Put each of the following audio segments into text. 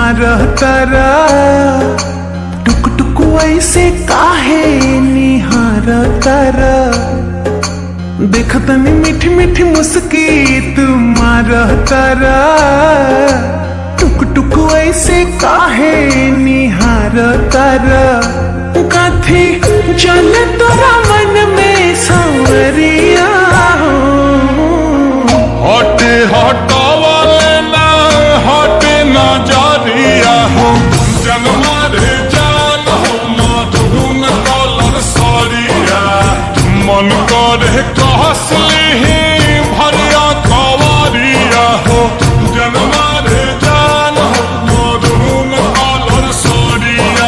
मारतरा टुक टुक ऐसे काहे निहारतरा देखतनी मीठी मीठी मुस्की तुम्हारतरा टुक टुक ऐसे काहे निहारतरा कथी चल तोरा मन में सांवरिया हो हटे हटावले ना हटे नजरिया हो जन्मा रे जान हो मधुन कलर सरिया मन करे कहसली भरिया कवरिया हो जन्मा रे जान हो मधुन कलर सरिया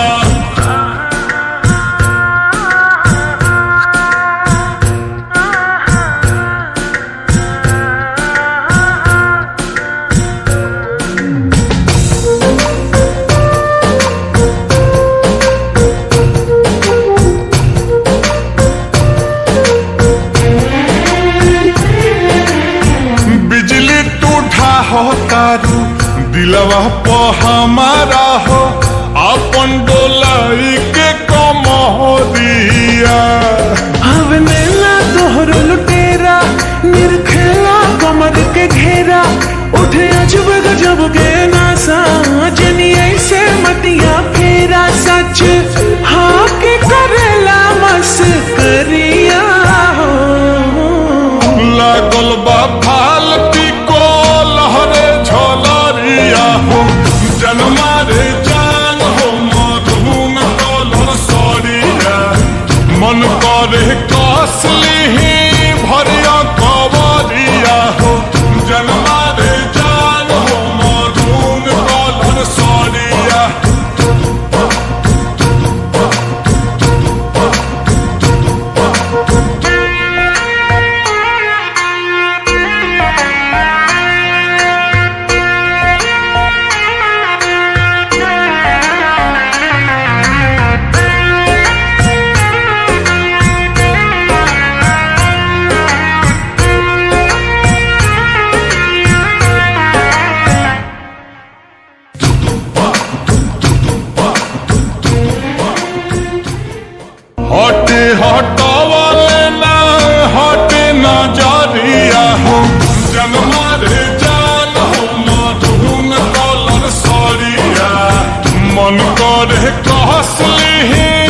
बिजली टूठा हो तारू दिलवा प हमारा हो अपन डोलाई के कमरिया हवनेला तोहर लुटेरा निरखेला कमर के घेरा उठे अजब गजब के नासा जनी ऐसे मतिया फेरा सच हाँ के करेला मस करिया हो लागल बा फालती को लहरे झलरिया हो जन्मा रे जान हो मधुन कलर सरिया मन करे कसली भरिया कवरिया हो जन्मा रे जान हो मधुन कलर सरिया हटे हटावले ना हटे नजरिया हो जन्मा रे जान हो मधुन कलर सरिया मन करे कहसली